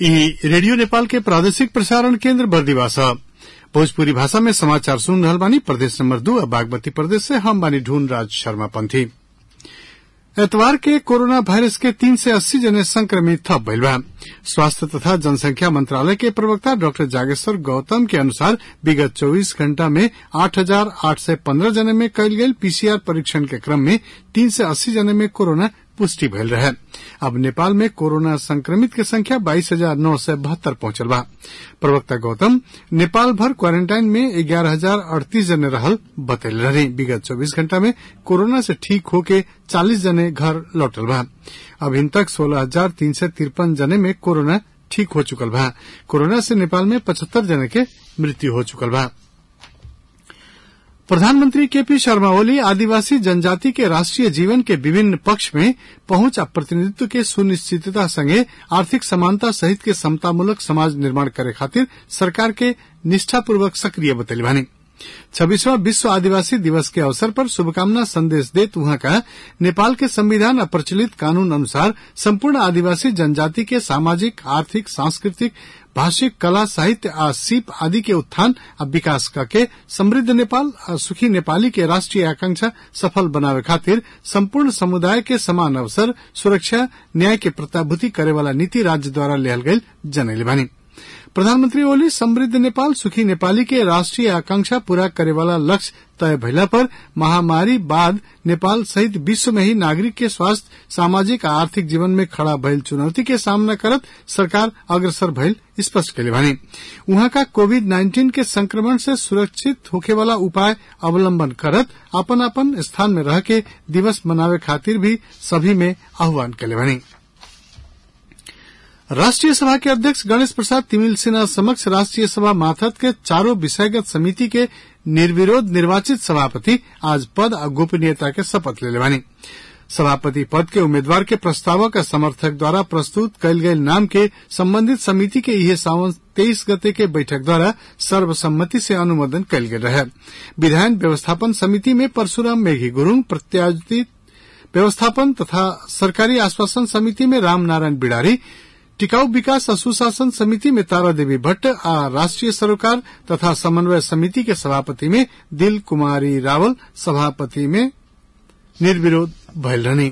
ई रेडियो नेपाल के प्रादेशिक प्रसारण केन्द्र बर्दिवास ह भोजपुरी भाषा में समाचार सुन रहल बानी प्रदेश नंबर दू आ बागमती प्रदेश से हम बानी ढूंढ राज शर्मा पंथी एतवार के कोरोना वायरस के तीन से अस्सी जने संक्रमित थप भइल बा स्वास्थ्य तथा जनसंख्या मंत्रालय के प्रवक्ता डॉक्टर जागेश्वर गौतम के अनुसार विगत 24 घंटा में आठ हजार आठ सय पन्द्रह जने में कयल गेल पीसीआर परीक्षण के क्रम में तीन से अस्सी जने में कोरोना पुष्टि भइल रहे अब नेपाल में कोरोना संक्रमित के संख्या बाईस हजार नौ सय बहत्तर पहुंचल बा प्रवक्ता गौतम नेपाल भर क्वारेंटाइन में ग्यारह हजार अड़तीस जने रहल बतैल रहे विगत चौबीस घंटा में कोरोना से ठीक होके चालीस जने घर लौटल बा अभिन तक सोलह हजार तीन सय तिरपन जने में कोरोना ठीक हो चुकल बा कोरोना से नेपाल में पचहत्तर जने के मृत्यु हो चुकल बा प्रधानमंत्री केपी शर्मा ओली आदिवासी जनजाति के राष्ट्रीय जीवन के विभिन्न पक्ष में पहुंच आ प्रतिनिधित्व के सुनिश्चितता संगे आर्थिक समानता सहित के समतामूलक समाज निर्माण करे खातिर सरकार के निष्ठापूर्वक सक्रिय बतैली बानी छब्बीसवां विश्व आदिवासी दिवस के अवसर पर शुभकामना संदेश देत उहाँ का नेपाल के संविधान आ प्रचलित कानून अनुसार संपूर्ण आदिवासी जनजाति के सामाजिक आर्थिक सांस्कृतिक भाषिक कला साहित्य आ सीप आदि के उत्थान आ विकास करके समृद्ध नेपाल आ सुखी नेपाली के राष्ट्रीय आकांक्षा सफल बनावे खातिर संपूर्ण समुदाय के समान अवसर सुरक्षा न्याय के प्रत्याभूति करे वाला नीति राज्य द्वारा लियल गई जनैले बानी प्रधानमंत्री ओली समृद्ध नेपाल सुखी नेपाली के राष्ट्रीय आकांक्षा पूरा करे वाला लक्ष्य तय भइला पर महामारी बाद नेपाल सहित विश्व में ही नागरिक के स्वास्थ्य सामाजिक आ आर्थिक जीवन में खड़ा भइल चुनौती के सामना करत सरकार अग्रसर भइल स्पष्ट कैले बानी उहाँ का कोविड नाइन्टीन के संक्रमण से सुरक्षित होखे वाला उपाय अवलंबन करत अपन अपन स्थान में रह के दिवस मनावे खातिर भी सभी में आह्वान कैले बानी राष्ट्रीय सभा के अध्यक्ष गणेश प्रसाद तिमिल सिन्हा समक्ष राष्ट्रीय सभा माथत के चारों विषयगत समिति के निर्विरोध निर्वाचित सभापति आज पद और गोपनीयता के शपथ ले बानी सभापति पद के उम्मीदवार के प्रस्तावक और समर्थक द्वारा प्रस्तुत कयल गयल नाम के संबंधित समिति के यह सावन तेईस गते के बैठक द्वारा सर्वसम्मति से अनुमोदन कयल गेल रहे विधायन व्यवस्थापन समिति में परशुराम मेघी गुरूङ प्रत्याशित व्यवस्थापन तथा सरकारी आश्वासन समिति में राम नारायण बिडारी टिकाऊ विकास और सुशासन समिति में तारा देवी भट्ट आ राष्ट्रीय सरोकार तथा समन्वय समिति के सभापति में दिल कुमारी रावल सभापति में निर्विरोध भयल रहनी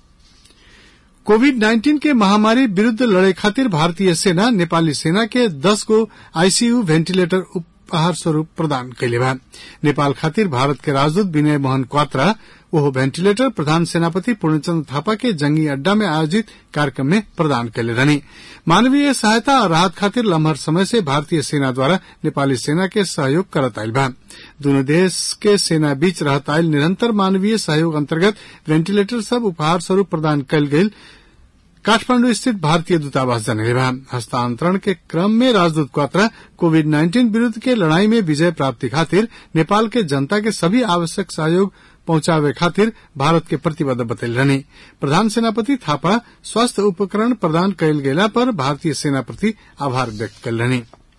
कोविड नाइन्टीन के महामारी विरूद्ध लड़े खातिर भारतीय सेना नेपाली सेना के दस गो आईसीयू वेंटिलेटर उपहार स्वरूप प्रदान कैले बा नेपाल खातिर भारत के राजदूत विनय मोहन क्वात्रा ओहो वेंटिलेटर प्रधान सेनापति पूर्णचंद्र थापा के जंगी अड्डा में आयोजित कार्यक्रम में प्रदान कैले रहनी मानवीय सहायता और राहत खातिर लम्हर समय से भारतीय सेना द्वारा नेपाली सेना के सहयोग करत आयल बा दोनों देश के सेना बीच रहत आयल निरंतर मानवीय सहयोग अंतर्गत वेंटिलेटर सब उपहार स्वरूप प्रदान कयल गेल काठमांडू स्थित भारतीय दूतावास जनले बा हस्तांतरण के क्रम में राजदूत क्वात्रा कोविड नाइन्टीन विरूद्ध के लड़ाई में विजय प्राप्ति खातिर नेपाल के जनता के सभी आवश्यक सहयोग पहुंचावे खातिर भारत के प्रतिबद्ध बतैल रहनी प्रधान सेनापति थापा स्वास्थ्य उपकरण प्रदान कयल गेला पर भारतीय सेना प्रति आभार व्यक्त कल रहनी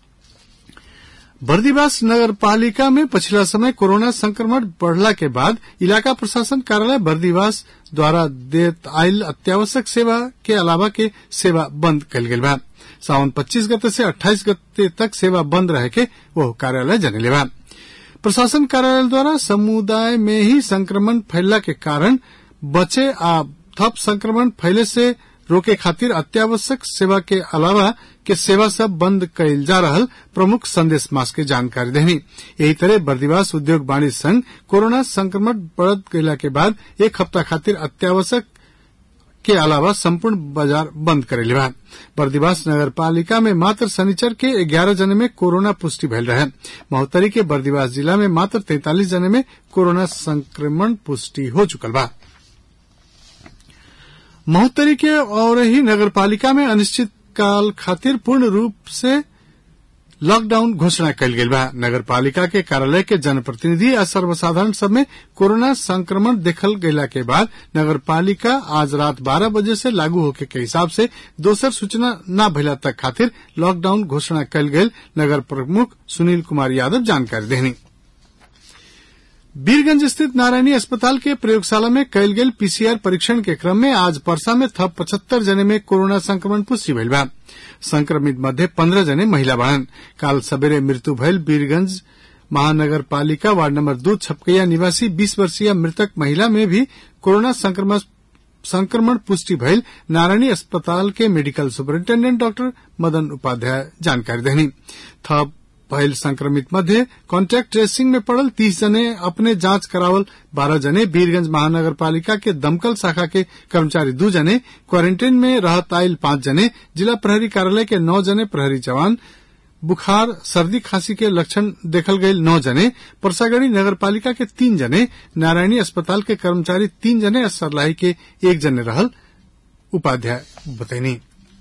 बर्दीवास नगर पालिका में पिछला समय कोरोना संक्रमण बढ़ला के बाद इलाका प्रशासन कार्यालय बर्दीवास द्वारा देत आयल अत्यावश्यक सेवा के अलावा के सेवा बंद कल गेल बा सावन 25 गते से 28 गते तक सेवा बंद रहे के वो कार्यालय जनले बा प्रशासन कार्यालय द्वारा समुदाय में ही संक्रमण फैलला के कारण बचे आ थप संक्रमण फैले से रोके खातिर अत्यावश्यक सेवा के अलावा के सेवा सब बंद कयल जा रहल प्रमुख संदेश मास के जानकारी देनी यही तरह बर्दिवास उद्योग वाणिज्य संघ कोरोना संक्रमण बढ़त गयला के बाद एक हफ्ता खातिर अत्यावश्यक के अलावा संपूर्ण बाजार बंद करेले बा बर्दिवास नगर पालिका में मात्र शनिचर के ग्यारह जने में कोरोना पुष्टि भयल रहे महोत्तरी के बर्दिवास जिला में मात्र तैतालीस जने में कोरोना संक्रमण पुष्टि हो चुकल बा महोत्तरी के और ही नगर पालिका में अनिश्चित काल खातिर पूर्ण रूप से लॉकडाउन घोषणा कयल गेल बा नगर पालिका के कार्यालय के जनप्रतिनिधि आ सर्वसाधारण सब में कोरोना संक्रमण देखल गयला के बाद नगर पालिका आज रात 12 बजे से लागू होके के हिसाब से दोसर सूचना न भइला तक खातिर लॉकडाउन घोषणा कयल गेल नगर प्रमुख सुनील कुमार यादव जानकारी देनी वीरगंज स्थित नारायणी अस्पताल के प्रयोगशाला में कयल गेल पीसीआर परीक्षण के क्रम में आज परसा में थप पचहत्तर जने में कोरोना संक्रमण पुष्टि भइल बा संक्रमित मध्य पंद्रह जने महिला बाड़न काल सबेरे मृत्यु भयल वीरगंज महानगर पालिका वार्ड नंबर दो छपकैया निवासी बीस वर्षीय मृतक महिला में भी कोरोना संक्रमण संक्रमण पुष्टि भइल नारायणी अस्पताल के medical superintendent doctor Madan Upadhyay जानकारी देनी थप भइल संक्रमित मध्य कॉन्टैक्ट ट्रेसिंग में पड़ल तीस जने अपने जांच करावल बारह जने वीरगंज महानगर पालिका के दमकल शाखा के कर्मचारी दू जने क्वारंटीन में रहत आयल पांच जने जिला प्रहरी कार्यालय के नौ जने प्रहरी जवान बुखार सर्दी खांसी के लक्षण देखल गये नौ जने परसागढ़ी नगर पालिका के तीन जने नारायणी अस्पताल के कर्मचारी तीन जने और सरलाही के एक जने रहल उपाध्याय बतैनी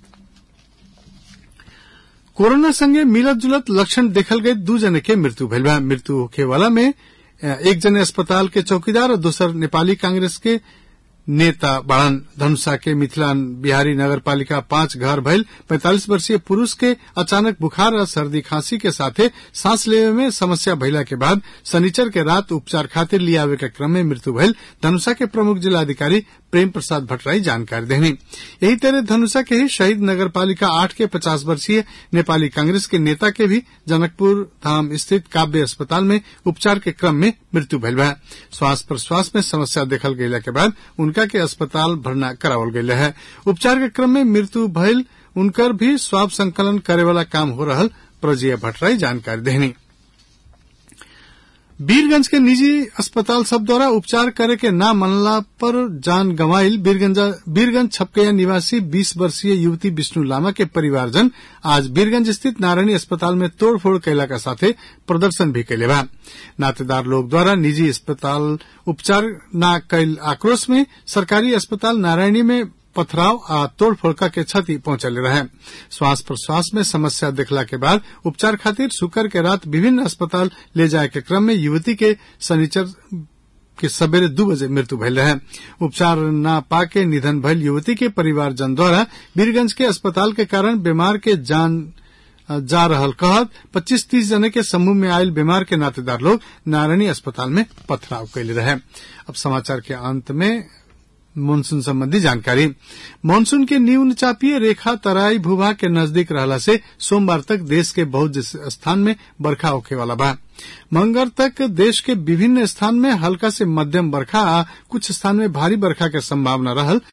कोरोना संगे मिलत जुलत लक्षण देखल गये दू जने के मृत्यु भइल बा मृत्यु होखे वाला में एक जने अस्पताल के चौकीदार और दूसर नेपाली कांग्रेस के नेता बाड़न धनुषा के मिथिला बिहारी नगर पालिका पांच घर भइल पैंतालीस वर्षीय पुरुष के अचानक बुखार और सर्दी खांसी के साथे सांस लेवे में समस्या भइला के बाद शनिचर के रात उपचार खातिर लियावे के क्रम में मृत्यु भइल धनुषा के प्रमुख जिलाधिकारी प्रेम प्रसाद भट्टराई जानकारी देनी यही तरह धनुषा के ही शहीद नगर पालिका आठ के पचास वर्षीय नेपाली कांग्रेस के नेता के भी जनकपुर धाम स्थित काव्य अस्पताल में उपचार के क्रम में मृत्यु भइल बा श्वास प्रश्वास में समस्या देखल गयला के बाद उनका के अस्पताल भरना करावल गयल है उपचार के क्रम में मृत्यु भइल उनकर भी स्वाब संकलन करे वाला काम हो रहल प्रजीय भट्टराई जानकारी देनी वीरगंज के निजी अस्पताल सब द्वारा उपचार करे के ना मनला पर जान गंवाइल वीरगंज छपकैया निवासी 20 वर्षीय युवती विष्णु लामा के परिवारजन आज वीरगंज स्थित नारायणी अस्पताल में तोड़फोड़ कैला का साथे प्रदर्शन भी कैले बा नातेदार लोग द्वारा निजी अस्पताल उपचार न कैल आक्रोश में सरकारी अस्पताल नारायणी में पथराव आ तोड़फोड़ के क्षति पहुंचल रहे श्वास प्रश्वास में समस्या देखला के बाद उपचार खातिर शुक्र के रात विभिन्न अस्पताल ले जाए के क्रम में युवती के शनिचर के सवेरे दू बजे मृत्यु भइल रहे उपचार न पाके निधन भइल युवती के परिवारजन द्वारा वीरगंज के अस्पताल के कारण बीमार के जान जा रहल कहत पच्चीस तीस जने के समूह में आयल बीमार के नातेदार लोग नारायणी अस्पताल में पथराव कैले रहे अब समाचार के अंत में मानसून संबंधी जानकारी मानसून के न्यून चापीय रेखा तराई भूभाग के नजदीक रहला से सोमवार तक देश के बहुत स्थान में बरखा होखे वाला बा मंगर तक देश के विभिन्न स्थान में हल्का से मध्यम बरखा आ कुछ स्थान में भारी बरखा के संभावना रहल